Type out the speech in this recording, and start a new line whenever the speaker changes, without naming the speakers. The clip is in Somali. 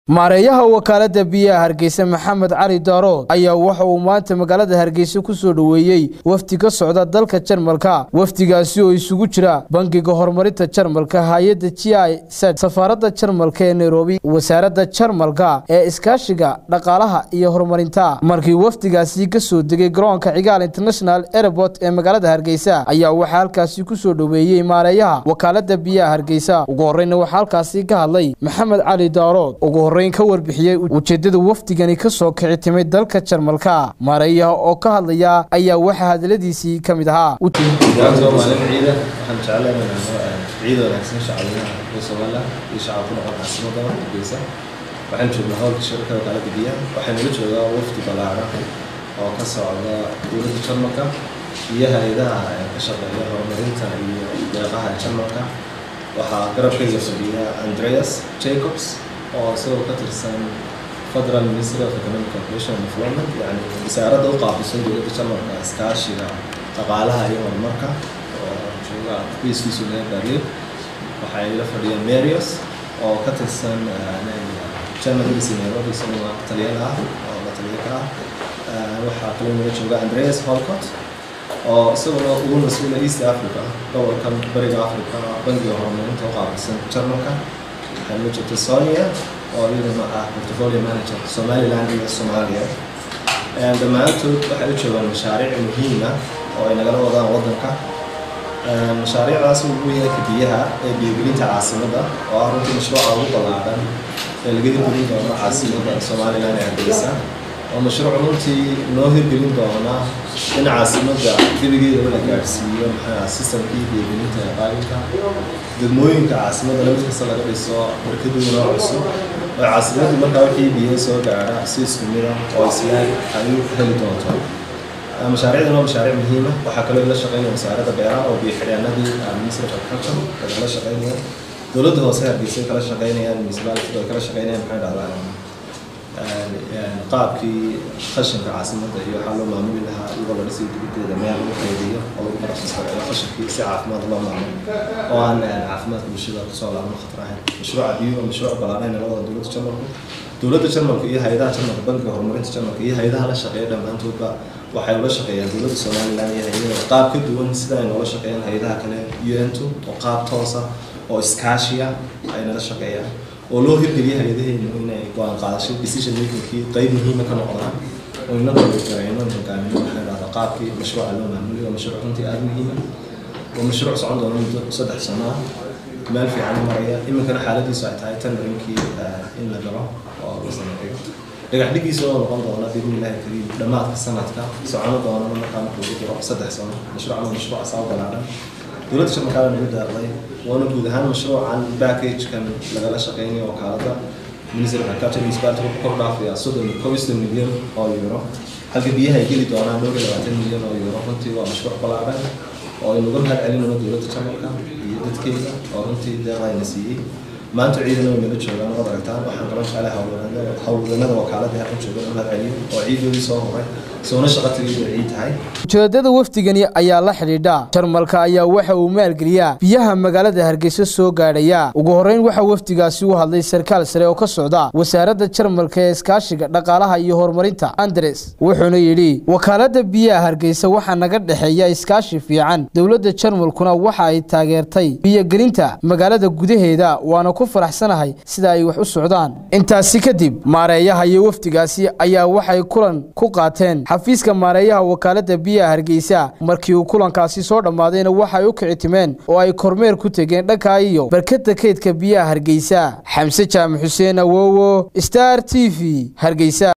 maareeyaha wakaalada biyaha hargeysa maxamed cali daarood ayaa waxa uu maanta magaalada hargeysa ku soo dhoweeyey wafdi ka socda dalka jarmalka wafdigaasi oo isugu jira bangiga horumarinta jarmalka hay-adda g i z safaaradda jarmalka ee nairobi wasaaradda jarmalka ee iskaashiga dhaqaalaha iyo horumarinta markii wafdigaasi ka soo degay garoonka cigaal international airport ee magaalada hargeysa ayaa waxaa halkaasi ku soo dhoweeyey maareeyaha wakaalada biyaha hargeysa ugu horeyna waxaa halkaasi ka hadlay maxamed cali daarood ka warbixiyey ujeedada wafdigani ka soo kici timay dalka jarmalka maareeyaha oo ka hadlaya ayaa waxaa hadaladiisii ka mid ahaa
maalin ciida waxaan jeclahay inaan ciid wanaagsan shacabweynaha reer somaliland iyo shacabku noqon caasimada hargeysa waxaan joognaa howlka shirka wakaalada biyaha waxaan ula joogaa wafdi ballaaran oo ka socda dowladda jarmalka iyo hay-adaha ka shaqeeya horumarinta iyo deeqaha jarmalka waxaa garabkayga fadhiya andreas jacobs oo isagoo ka tirsan federal ministry of economic cooperation and development yani wasaaradda u qaabilsan dowladda jarmalka iskaashiga dhaqaalaha iyo horumarka oo jooga qoyskiisu laga berlin waxay la fadhiyeen marius oo ka tirsan german embassy nairobi isaguna taliyada ah oo la taliya ka ah waxaa kaloo naga jooga andreas holcott oo isaguna ugu mas-uula east africa gobolka bariga africa bangiga horumarinta u qaabilsan jarmalka waxaa loo joogta sonia oo iyaduna ah portfolio manager somaliland iyo soomaaliya dhammaantood waxay u joogaan mashaariic muhiima oo ay nagala wadaan waddanka mashaariicdaas ugu yeelka biyaha ee biyogelinta caasimadda oo ah runtii mashruuca ugu ballaaran ee laga hirgelin doono caasimadda somaliland ee hargeysa oo mashruuc runtii noo hirgelin doona in caasimadda gebigeedaba la gaadhsiiyo maxaa sistamkii biyogelinta ee qaalinka degmooyinka caasimadda lamid kasta laga dhiso barkaduuna cusub oo caasimaddu markaa wixii biyo soo gaadha si isku mida oo islaan ay u heli doonto mashaariicdan waa mashaariic muhiima waxaa kaloo la shaqeynaya wasaaradda beeraha oo biyo xidhyaanadii ministry of agriculture ay kala shaqeynayaan dowladda hoose hargeysa ay kala shaqeynayaan municipality ay kala shaqeynayaan maxay dhahdaa qaabkii qashinka caasimadda iyo waxaa loo maamuli lahaa iyadoo la dhisay dibaddeeda meel lagu qaydiyo oo lagu barafsasgareeyo qashinkii si caafimaad loo maamulo oo aan caafimaadka bulshada kusoo laabno khatar ahayn mashruuca biyo waa mashruuc ballaaran ee labada dowladda jarmalku dowladda jarmalka iyo hay-adaha jarmalka bankiga horumarinta jarmalka iyo hay-adaha la shaqeeya dhammaantoodba waxay ula shaqeeyaan dowladda somaliland iyo hay-adaha qaab ka duwan sida ay noola shaqeeyaan hay-adaha kale un-tu oo qaab toosa oo iskaashiya ay nala shaqeeyaan oo loo hirgeliya hay-adaheenu inay go-aan qaadasho decision makingkii qeyb muhiima ka noqdaan oo inagoo garayno hogaamino waxay dhahdaa qaabkii mashruuca loo maamuliyo waa mashruuc runtii aada muhiima waa mashruuc socon doona muddo saddex sano ah meel fiican maraya iminkana xaaladiisu ay tahay tan rinkii in la galo oo la sameeyo dhagax dhigiisa oo noqon doona biidni illaahi kariim dhammaadka sanadka socono doonana markaa markuu ku jiro saddex sano mashruucan waa mashruuc asaa ballaaran dowladda jarmalkaana nagu daaqday waana guud ahaan mashruucan packagekan lagala shaqeynayo wakaalada ministry of agriculture municipality wuxuu kor dhaafayaa soddon kobiston milyan oo euro halka biyaha ay geli doonaan dhowr iyo labaatan milyan oo euro runtii waa mashruuc ballaaran oo ay nagu mahad celinayno dowladda jarmalka iyo dadkeeda oo runtii deeqayna siiyey maanta ciidana way nala joogaan waad aragtaan waxaan qaban jeclay howlwadanada wakaaladii halkan joogan mahad celiyo oo ciidoodii soo horay soona shaqa tagayda ciid tahay
ujeedada wafdigani ayaa la xidhiidha jarmalka ayaa waxa uu maalgeliyaa biyaha magaalada hargeysa soo gaadhaya ugu horreyn waxaa wafdigaasi u hadlay sarkaal sare oo ka socda wasaaradda jarmalka ee iskaashiga dhaqaalaha iyo horumarinta andres wuxuuna yidhi wakaalada biyaha hargeysa waxaa naga dhexeeya iskaashi fiican dowladda jarmalkuna waxa ay taageertay biyogelinta magaalada gudaheeda waana ku faraxsanahay sida ay wax u socdaan intaasi kadib maareeyaha iyo wafdigaasi ayaa waxay kulan ku qaateen xafiiska maareeyaha wakaalada biyaha hargeysa markii uu kulankaasi soo dhammaadayna waxay u kici timeen oo ay kormeer ku tegeen dhanka iyo barkada kaydka biyaha hargeysa xamse jaamac xuseen awowo star t v hargeysa